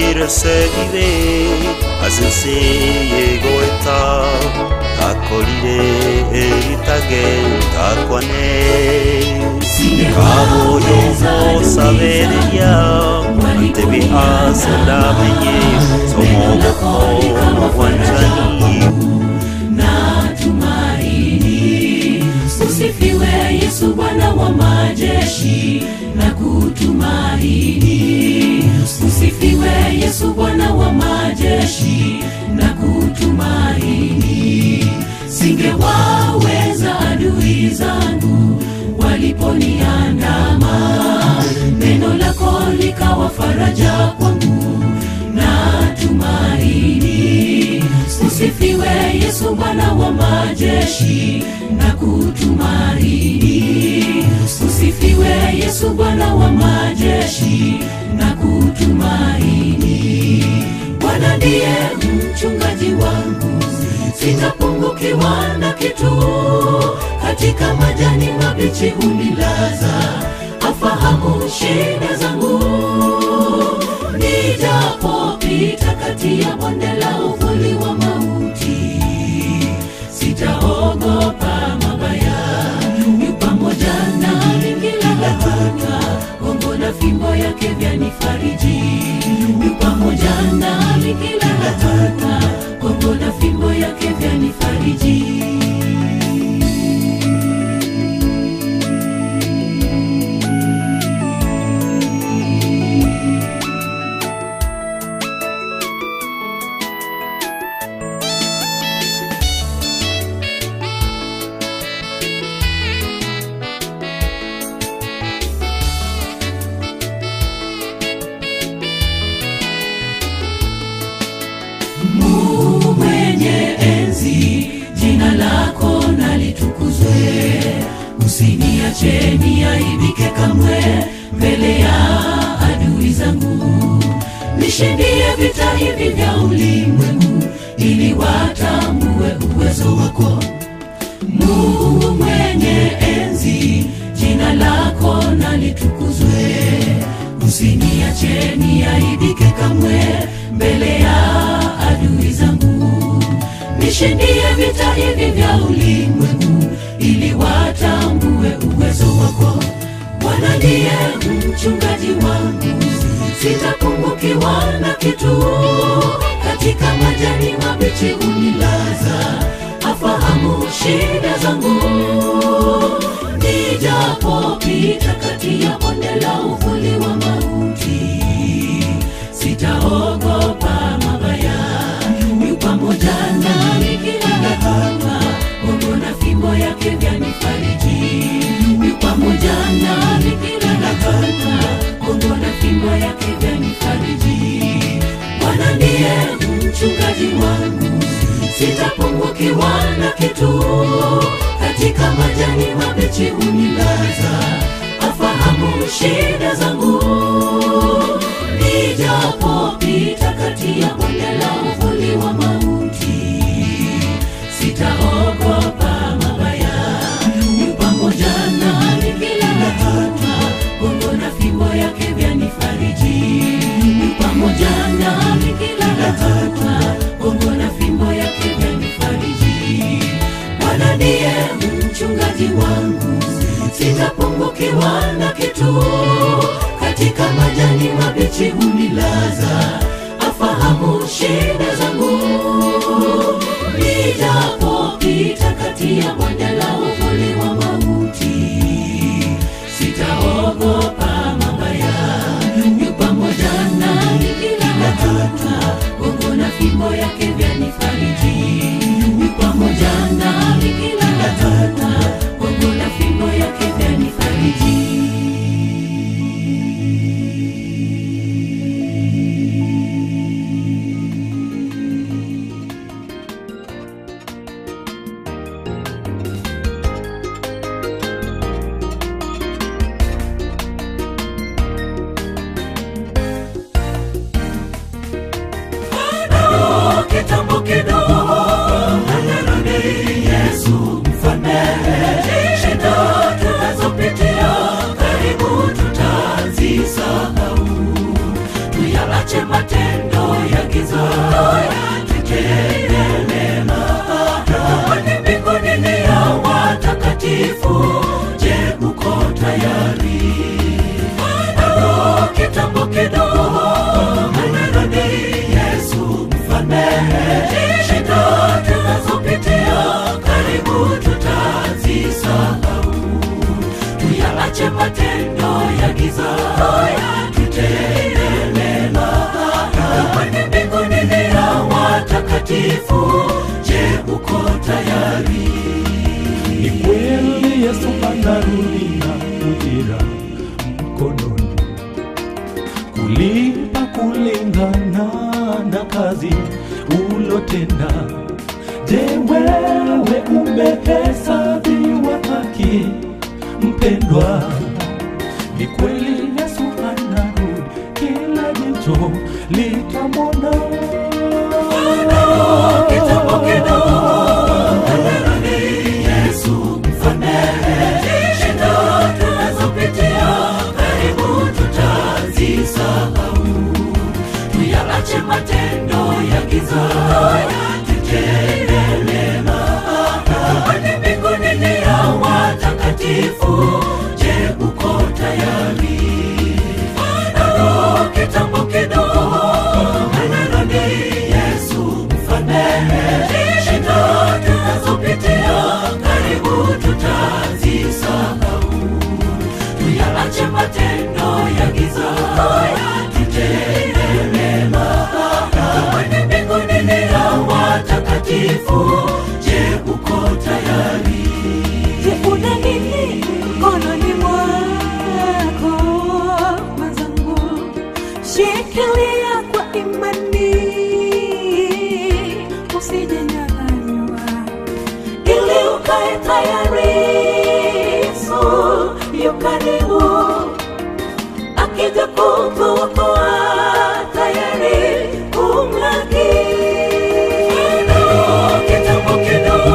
iresegire azinsiye goeta takorire eritage takwane kaboyomo sabereria antebi aselamenye somogoko mwanjani na tumaini. Usifiwe Yesu Bwana wa majeshi na kutumaini. Usifiwe Yesu Bwana wa majeshi na kutumaini. Singewaweza adui zangu waliponiandama, neno lako likawa faraja kwangu na tumaini. Usifiwe Yesu Bwana wa majeshi na kutumaini. Usifiwe Yesu Bwana wa majeshi na kutumaini. Bwana ndiye mchungaji wangu, sitapungukiwa na kitu. Katika majani mabichi hunilaza, afahamu shida zangu nijapopita kati ya bonde la uvuli wa mauti, sitaogopa mabaya, yu pamoja nami kila hatua, gongo na fimbo yake vyanifariji, yu pamoja nami kila hatua, gongo na fimbo yake vyanifariji. Mungu mwenye enzi, jina lako nalitukuzwe. Usiniache niaibike kamwe mbele ya adui zangu. Nishindie vita hivi vya ulimwengu, ili watambue uwezo wako. Mungu mwenye enzi, jina lako nalitukuzwe. Usiniache niaibike kamwe mbele ya adui zangu. Nishindie vita hivi vya ulimwengu, ili watambue uwezo wako. Bwana ndiye mchungaji wangu, sitapungukiwa na kitu. Katika majani mabichi hunilaza, afahamu shida zangu. Nijapopita kati ya bonde la uvuli wa mauti, sitaogopa mabaya, yu pamoja nami kila hatua, gongo na fimbo yake vyanifariji, yu pamoja nami kila hatua, gongo na fimbo yake vyanifariji. Bwana ndiye mchungaji wangu, sitapungukiwa na kitu. Katika majani mabichi hunilaza, afahamu shida zangu. Nijapopita kati ya bonde la uvuli wa mauti, sitaogopa mabaya, yu pamoja nami kila hatua, gongo na fimbo yake vyanifariji, yu pamoja nami kila hatua, gongo na fimbo yake vyanifariji. Bwana ndiye mchungaji wangu, sitapungukiwa na kitu. Katika majani mabichi hunilaza, afahamu shida zangu. Nijapopita kati ya bonde la uvuli wa mauti, sitaogopa mabaya, yu pamoja nami kila hatua, gongo na fimbo yake vyanifariji, yu pamoja nami kila hatua, gongo na fimbo yake vyanifariji. utarudi na ujira mkononi kulipa kulingana na kazi ulotenda. Je, wewe umehesabiwa haki mpendwa? Ni kweli Yesu anarudi, kila jicho litamwona. Kitambo kidogo anarudi Yesu msamehe shida tunazopitia, karibu tutazisahau. Tuyaache matendo ya giza, tutende mema. Kwani mbinguni ni ya watakatifu. Je, uko tayari? Bado kitambo kidogo anarudi Yesu msamehe shida tunazopitia, karibu tutazisahau. Tuyaache matendo ya giza, tutende mema. Kwani mbinguni ni ya watakatifu. Je, uko tayari? Je, una nini mkononi mwako mwenzangu? Shikilia kwa imani, usijenyang'anywa, ili ukae tayari. Yesu yu karibu, akija kukuokoa, tayari kumlaki. Kitambo kidogo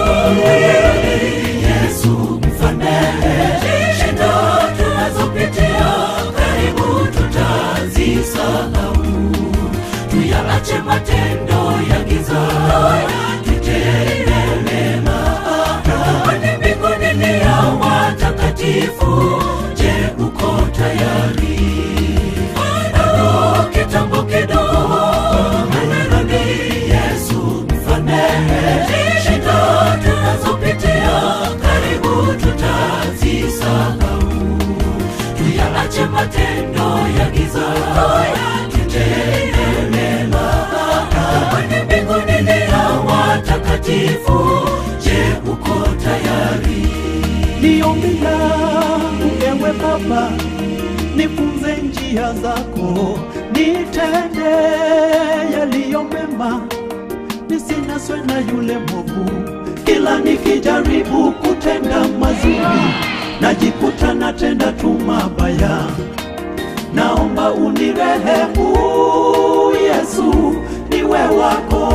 Yesu msamehe shida tunazopitia, karibu tutazisahau. Tuyaache matendo ya giza, tutende mema. Kwani mbinguni ni ya watakatifu. Je, uko tayari? Bado kitambo kidogo anarudi Yesu msamehe shida tunazopitia, karibu tutazisahau. Tuyaache matendo ya giza, tutende mema. Kwani mbinguni ni ya watakatifu. Je, uko tayari? Ni ombi langu ewe Baba, nifunze njia zako, nitende yaliyo mema, nisinaswe na yule mwovu. Kila nikijaribu kutenda mazuri, najikuta natenda tu mabaya. Naomba unirehemu Yesu, niwe wako.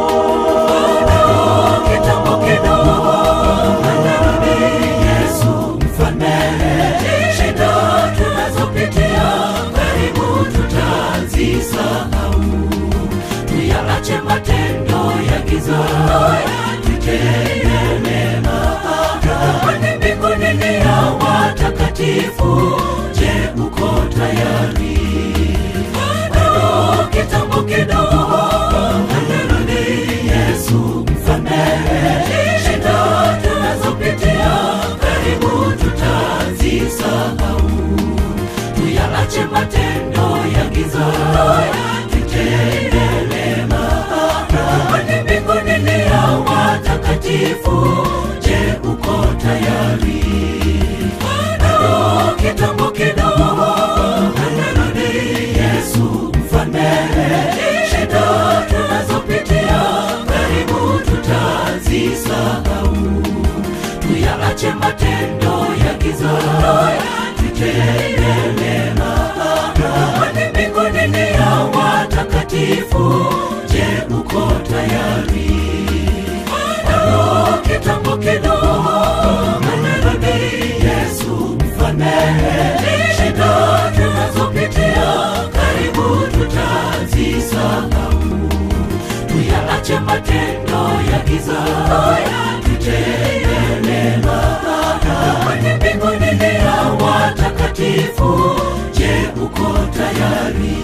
Kitambo kidogo anarudi Yesu msamehe shida tunazopitia, karibu tutazisahau. Tuyaache matendo ya giza, tutende mema. Kwani mbinguni ni ya watakatifu. Je, uko tayari? Bado kitambo kidogo anarudi Yesu msamehe shida tunazopitia, karibu tutazisahau. Tuyaache matendo ya giza, tutende mema. Kwani mbinguni ni ya watakatifu. Je, uko tayari? Bado kitambo kidogo anarudi Yesu msamehe shida tunazopitia, karibu tutazisahau. Tuyaache matendo ya giza, tutende mema. Kwani mbinguni ni ya watakatifu. Je, uko tayari? Bado kitambo kidogo anarudi Yesu msamehe shida tunazopitia, karibu tutazisahau. Tuyaache matendo ya giza, tutende mema. Kwani mbinguni ni ya watakatifu. Je, uko tayari?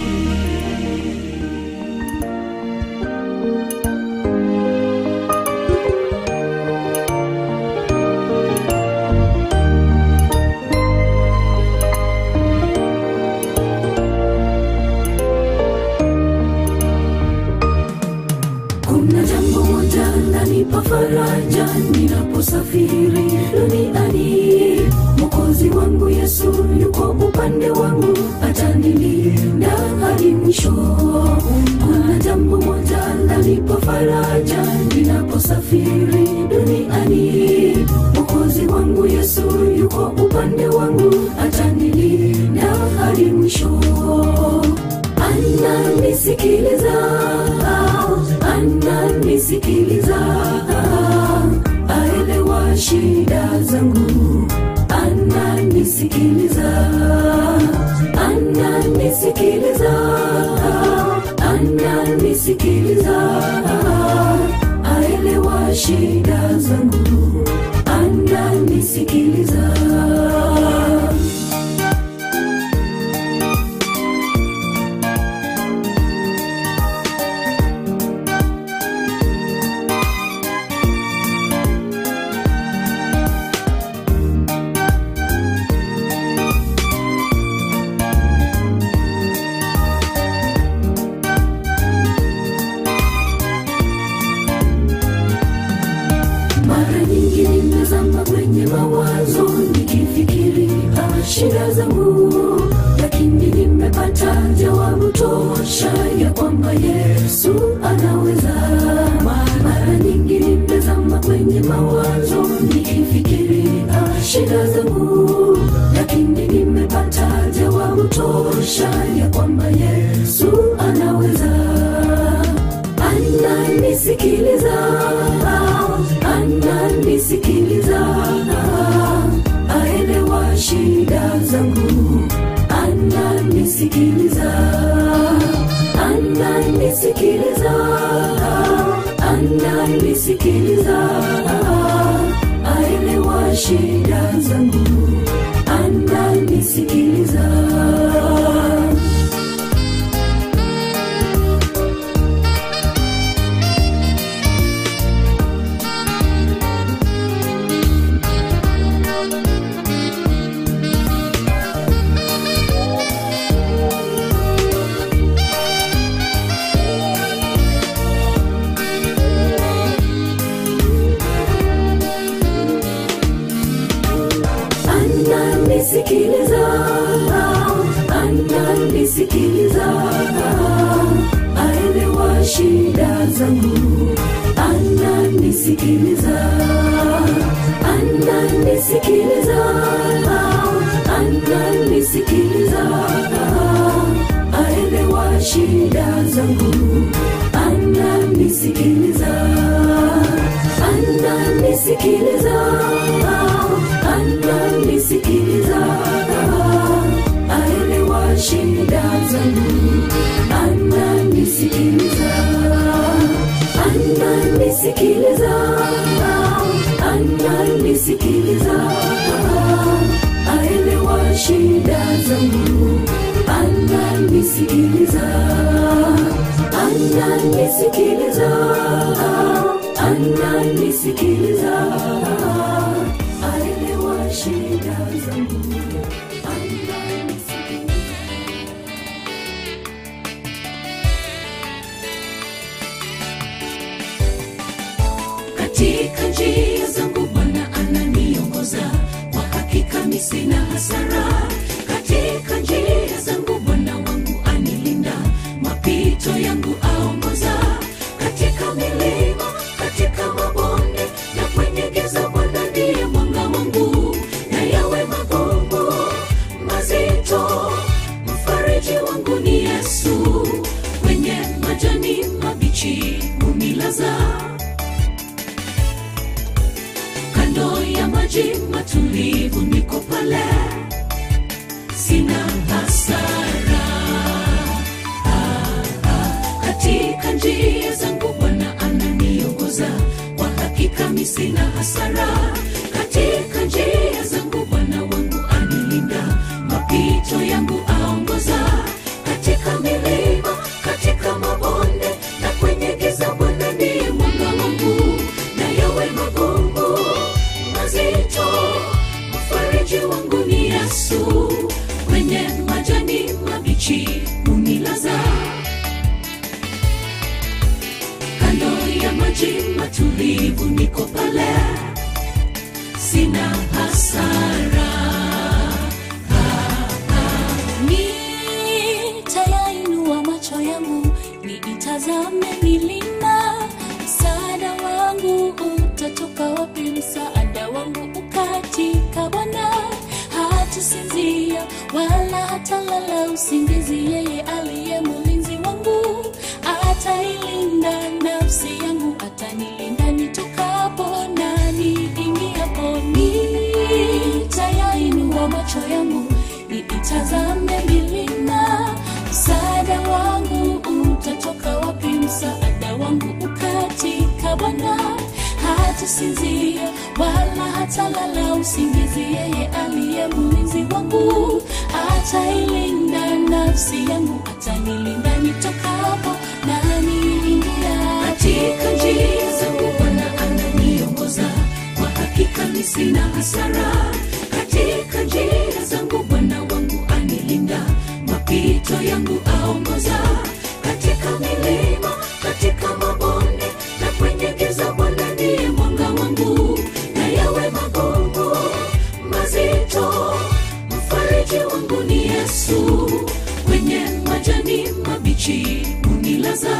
Kuna jambo moja lanipa faraja ninaposafiri duniani, zangu ananisikiliza mara nyingi nimezama kwenye mawazo nikifikiri ah, shida zangu lakini nimepata jawabu tosha ya kwamba yesu anaweza mara nyingi nimezama kwenye mawazo nikifikiri ah, shida zangu lakini nimepata jawabu tosha ya kwamba yesu anaweza ananisikiliza ananisikiliza aelewa shida zangu ananisikiliza ananisikiliza ananisikiliza aelewa shida zangu ananisikiliza ananisikiliza ananisikiliza aelewa shida zangu ananisikiliza ananisikiliza ananisikiliza aelewa shida zangu ananisikiliza ananisikiliza ananisikiliza aelewa shida zangu ananisikiliza ananisikiliza ananisikiliza aelewa shida zangu ananisikiliza ananisikiliza ananisikiliza aelewa shida zangu ananisikiliza katika njia zangu bwana ananiongoza kwa hakika mi sina hasara katika njia zangu bwana wangu anilinda mapito yangu aongoza katika milima katika mabonde na kwenye giza bwana ndiye mwanga wangu na yawe magumu mazito mfariji wangu ni yesu kwenye majani mabichi unilaza kando ya maji matulivu niko pale sina hasara ah, ah. katika njia zangu bwana ananiongoza kwa hakika mi sina hasara katika njia zangu bwana wangu anilinda mapito yangu aongoza katika milima katika mabonde na kwenye giza bwana ndiye mwanga wangu na yawe magumu mazito mfariji wangu ni yesu kwenye majani mabichi unilaza kando ya maji matulivu niko pale sina hasara nitayainua macho yangu niitazame milima msaada wangu utatoka wapi msaada wangu ukatika bwana hatasinzia wala hatalala usingizi yeye aliye mulinzi wangu atailinda nafsi yangu atanilinda nitokapo na niingiapo nitayainua macho yangu niitazame milima msaada wangu utatoka wapi msaada wangu ukatika bwana hata sinzia wala hatalala usingizi yeye aliye mlinzi wangu atailinda nafsi yangu atanilinda nitokapo na niingia katika njia zangu bwana ananiongoza kwa hakika mi sina hasara katika njia zangu bwana wangu anilinda mapito yangu aongoza katika milima katika mabonde na kwenye giza bwana ndiye mwanga wangu na yawe magongo mazito mfariji wangu ni yesu kwenye majani mabichi unilaza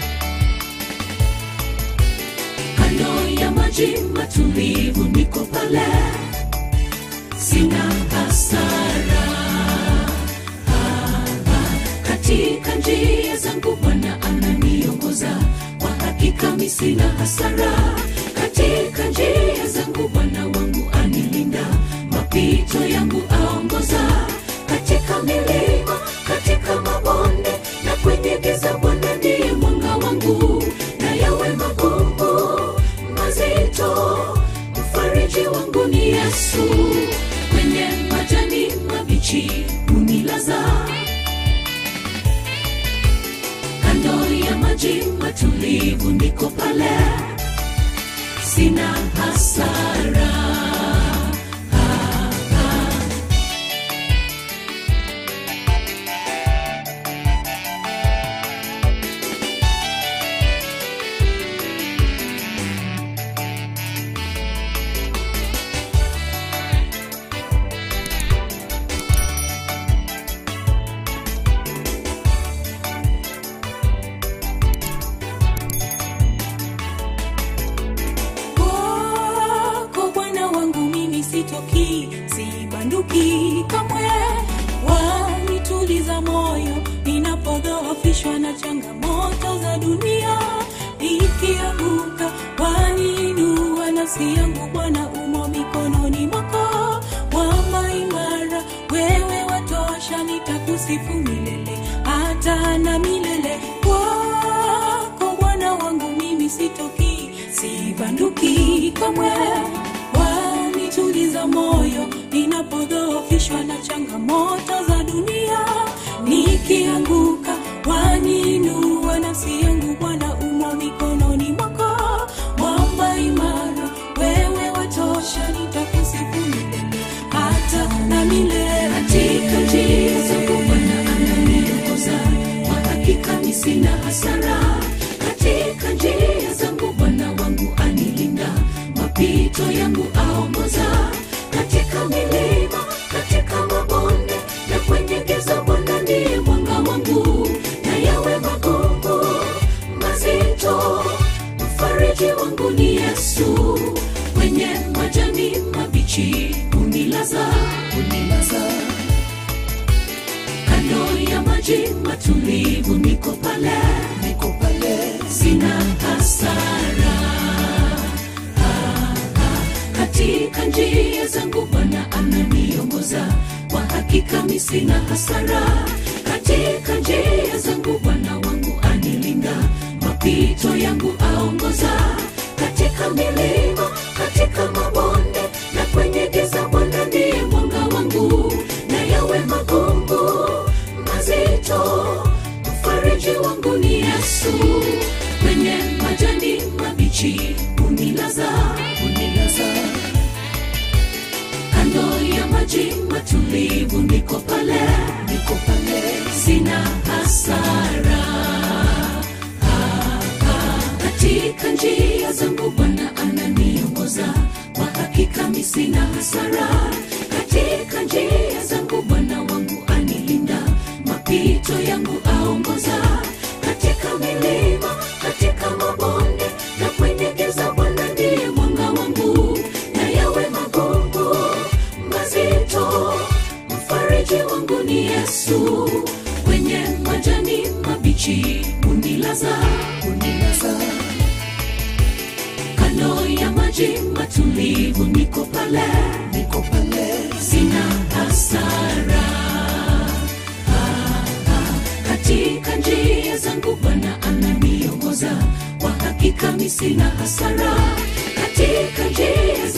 kando ya maji matulivu niko pale sina hasara Ah, ah, katika njia zangu bwana ananiongoza kwa hakika mi sina hasara katika njia zangu bwana wangu anilinda mapito yangu aongoza katika milima katika mabonde na kwenye giza bwana ndiye mwanga wangu na yawe magumu mazito mfariji wangu ni yesu kwenye majani mabichi unilaza kando ya maji matulivu niko pale sina hasara Ah, ah. kwako bwana wangu mimi sitoki sibanduki kamwe wanituliza moyo ninapodhoofishwa na changamoto za dunia ikianguka waniinua nafsi yangu bwana umo mikononi mwako wama imara wewe watosha nitakusifu milele hata na milele kwako bwana wangu mimi sitoki sibanduki kamwe wanituliza moyo ninapodhoofishwa na changamoto za dunia nikianguka waniinua nafsi yangu bwana umo mikononi mwako mwamba imara wewe watosha nitakusifu milele hata na milele katika njia zangu bwana ananiongoza kwa hakika mi sina hasara katika njia zangu bwana wangu anilinda mapito yangu aongoza katika milima katika mabonde na kwenye giza bwana ndiye mwanga wangu na yawe magumu mazito mfariji wangu ni yesu kwenye majani mabichi unilaza unilaza kando ya maji matulivu niko pale niko pale sina hasara Ah, ah, katika njia zangu bwana ananiongoza kwa hakika mi sina hasara katika njia zangu bwana wangu anilinda mapito yangu aongoza katika milima katika mabonde na kwenye giza bwana ndiye mwanga wangu na yawe magumu mazito mfariji wangu ni yesu kwenye majani mabichi unilaza unilaza kando ya maji matulivu niko pale niko pale sina hasara Ah, ah, katika njia zangu bwana ananiongoza kwa hakika mi sina hasara katika njia zangu bwana wangu anilinda mapito yangu aongoza katika milima katika mabonde na kwenye giza bwana ndiye mwanga wangu na yawe magumu mazito mfariji wangu ni yesu kwenye majani mabichi unilaza unilaza kando ya maji matulivu niko pale niko pale sina hasara Ah, ah, katika njia zangu bwana ananiongoza kwa hakika mi sina hasara katika njia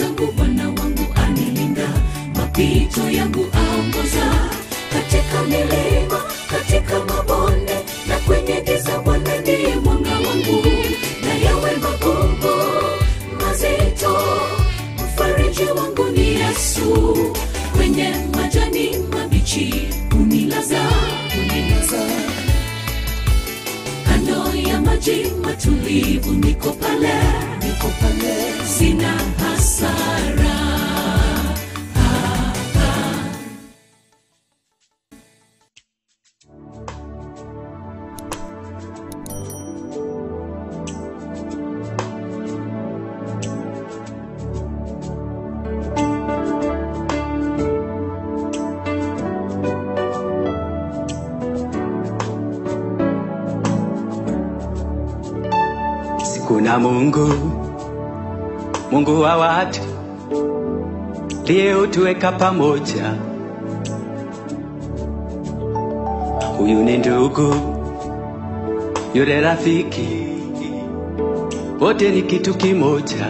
mchungaji wangu ni yesu kwenye majani mabichi unilaza unilaza kando ya maji matulivu niko pale niko pale sina hasara kuna Mungu, Mungu wa watu liyetuweka pamoja. Huyu ni ndugu, yule rafiki, wote ni kitu kimoja.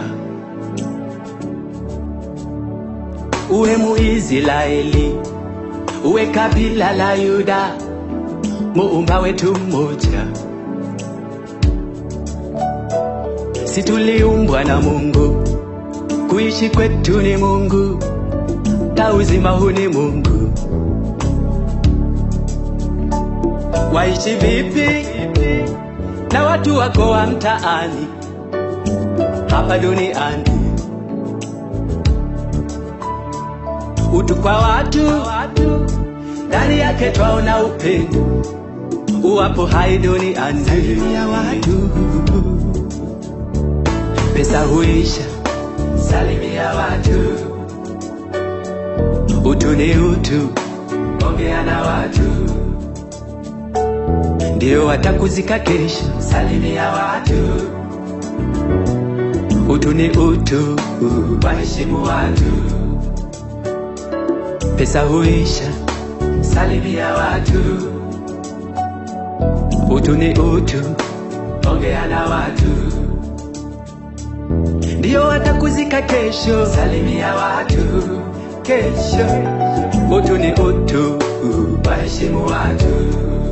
Uwe Muisraeli, uwe kabila la Yuda, muumba wetu mmoja. si tuliumbwa na Mungu, kuishi kwetu ni Mungu, na uzima huu ni Mungu. Waishi vipi na watu wako wa mtaani hapa duniani? Utu kwa watu, ndani yake twaona upendo, uwapo hai duniani ya watu pesa huisha, salimia watu. Utu ni utu, ongea na watu, ndio watakuzika kesho. Salimia watu. Utu ni utu, waheshimu watu. Pesa huisha, salimia watu. Utu ni utu, ongea na watu ndio watakuzika kesho. Salimia watu kesho. Utu ni utu, waheshimu watu.